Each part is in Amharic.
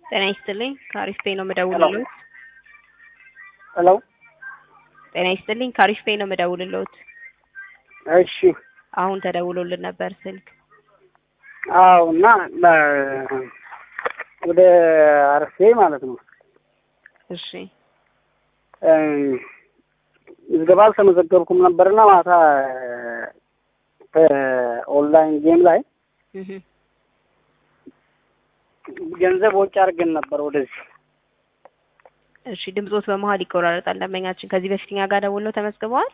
ጤና ይስጥልኝ ከአሪፍ ፔይ ነው የምደውልልዎት። ሄሎ ጤና ይስጥልኝ ከአሪፍ ፔይ ነው የምደውልልዎት። እሺ አሁን ተደውሎልን ነበር ስልክ። አዎ እና በ- ወደ አርፌ ማለት ነው እሺ እ፣ ምዝገባ አልተመዘገብኩም ነበርና ማታ ኦንላይን ጌም ላይ እህ ገንዘብ ወጪ አድርገን ነበር ወደዚህ እሺ ድምጾት በመሀል ይቆራረጣል። ደንበኛችን ከዚህ በፊት እኛ ጋር ደውለው ተመዝግበዋል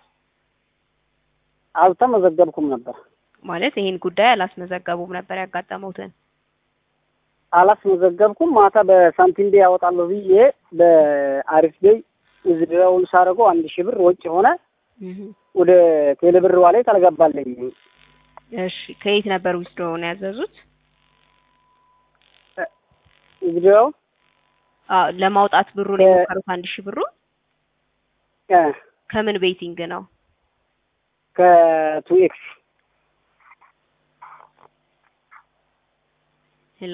አልተመዘገብኩም ነበር ማለት ይሄን ጉዳይ አላስመዘገቡም ነበር ያጋጠመውትን። አላስመዘገብኩም ማታ በሳንቲም ቤ ያወጣለሁ ብዬ በአሪፍ ቤይ ውዝድረውን ሳደርገው አንድ ሺህ ብር ወጪ ሆነ እህ ወደ ቴሌብር ዋሌት አልገባልኝ እሺ ከየት ነበር ዊዝድሮውን ያዘዙት? ውዝድረው አዎ ለማውጣት ብሩን የሞከሩት አንድ ሺህ ብሩ ከምን ቤቲንግ ነው? ከቱ ኤክስ ሄሎ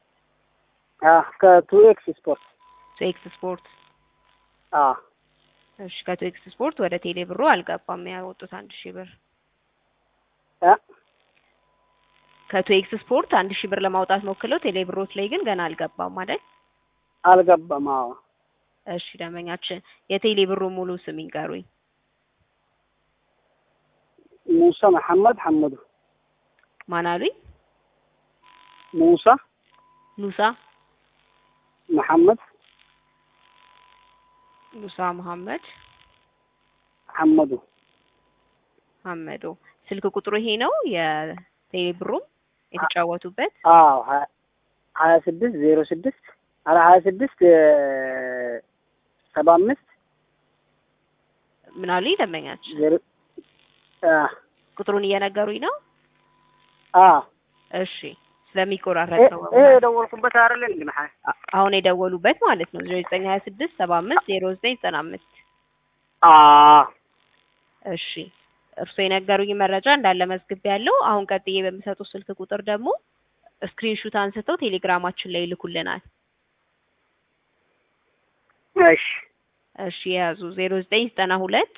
ከቱ ኤክስ ስፖርት ቱኤክስ ስፖርት አ እሺ ከቱኤክስ ስፖርት ወደ ቴሌ ብሩ አልገባም ያወጡት አንድ ሺህ ብር አ ከቱኤክስ ስፖርት አንድ ሺህ ብር ለማውጣት ሞክለው ቴሌ ብሮት ላይ ግን ገና አልገባም አይደል? አልገባም። አዎ እሺ ደንበኛችን የቴሌ ብሩ ሙሉ ስም ይንገሩኝ። ሙሳ መሐመድ ሐመዱ ማን አሉኝ? ሙሳ ሙሳ መሐመድ ሙሳ መሐመድ ሐመዱ ሐመዶ ስልክ ቁጥሩ ይሄ ነው የቴሌ ብሩም የተጫወቱበት አዎ ሀ- ሀያ ስድስት ዜሮ ስድስት አረ ሀያ ስድስት ሰባ አምስት ምን አሉኝ ደንበኛችን? ዜሮ አ ቁጥሩን እየነገሩኝ ነው። አ እሺ ስለሚቆራረጥ ነው ይሄ የደወልኩበት አይደል እንዴ መሐ አ- አሁን የደወሉበት ማለት ነው ዜሮ ዘጠኝ ሀያ ስድስት ሰባ አምስት ዜሮ ዘጠኝ ዘጠና አምስት አ እሺ እርስዎ የነገሩኝ መረጃ እንዳለ መዝግብ ያለው አሁን ቀጥዬ በሚሰጡት ስልክ ቁጥር ደግሞ ስክሪንሹት አንስተው ቴሌግራማችን ላይ ይልኩልናል። እሺ እሺ የያዙ ዜሮ ዘጠኝ ዘጠና ሁለት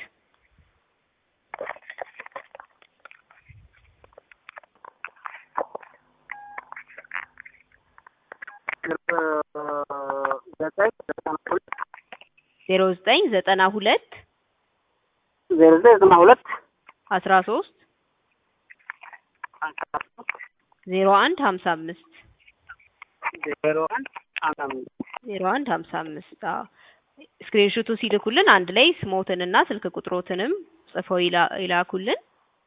ዘጠኝ ዘጠና ሁለት ዜሮ ዘጠኝ ዘጠና ሁለት ዜሮ ዘጠኝ ዘጠና ሁለት አስራ ሶስት ዜሮ አንድ ሀምሳ አምስት ዜሮ አንድ አንድ አምስት ዜሮ አንድ ሀምሳ አምስት አዎ ስክሪንሹቱ ሲልኩልን አንድ ላይ ስሞትንና ስልክ ቁጥሮትንም ጽፈው ይላ- ይላኩልን።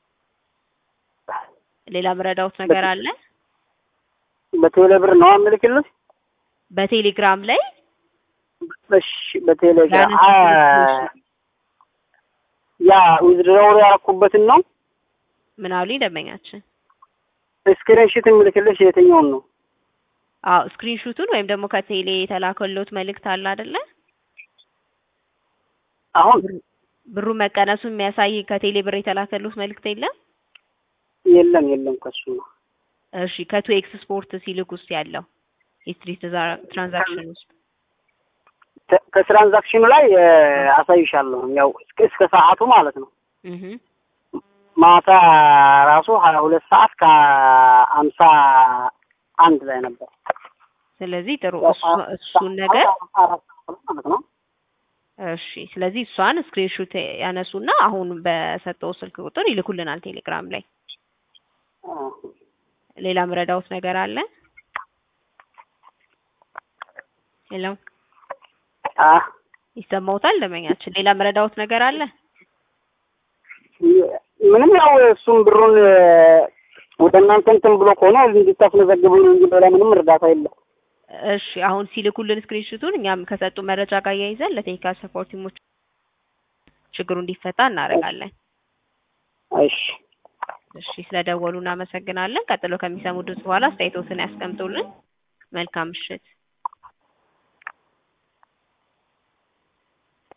ሌላ ምረዳውት ነገር አለ? በቴሌ ብር ነው የምልክልህ? በቴሌግራም ላይ እሺ በቴሌግራም ያነሱት አ- ያ ዊዝድሮው ያደረኩበትን ነው ምን አሉኝ ደንበኛችን? ስክሪንሾት የምልክልሽ የትኛውን ነው? አዎ ስክሪንሹቱን ወይም ደግሞ ከቴሌ የተላከሎት መልእክት አለ አይደለ? አሁን ብሩ መቀነሱን የሚያሳይ ከቴሌ ብር የተላከሎት መልእክት የለም? የለም የለም ከሱ ነው። እሺ ከቱ ኤክስ ስፖርት ሲልክ ውስጥ ያለው ሂስትሪ ትራንዛክሽን ውስጥ ተ- ከትራንዛክሽኑ ላይ እ፣ አሳይሻለሁ ያው እስከ እስከ ሰዓቱ ማለት ነው። እህ ማታ ራሱ ሀያ ሁለት ሰዓት ከአምሳ አንድ ላይ ነበር። ስለዚህ ጥሩ እሱ- እሱን ነገር አራት ሰዓት ማለት ነው። እሺ ስለዚህ እሷን ስክሪንሹት ያነሱና አሁን በሰጠው ስልክ ቁጥር ይልኩልናል ቴሌግራም ላይ። አ፣ ሌላ ምረዳውት ነገር አለ? ሄሎ አ፣ ይሰማውታል ደንበኛችን? ሌላ ምረዳውት ነገር አለ? ምንም ያው እሱም ብሩን እ፣ ወደ እናንተ እንትን ብሎ ከሆነ እንድታስመዘግቡኝ እንጂ ሌላ ምንም እርዳታ የለም። እሺ አሁን ሲልኩልን ስክሪንሹቱን እኛም ከሰጡ መረጃ ጋር እያይዘን ለቴክኒካል ሰፖርት ቲሞች ችግሩ እንዲፈታ እናደርጋለን። እሺ እሺ ስለደወሉ እናመሰግናለን። ቀጥሎ ከሚሰሙ ድምጽ በኋላ አስተያየቶትን ያስቀምጡልን። መልካም ምሽት።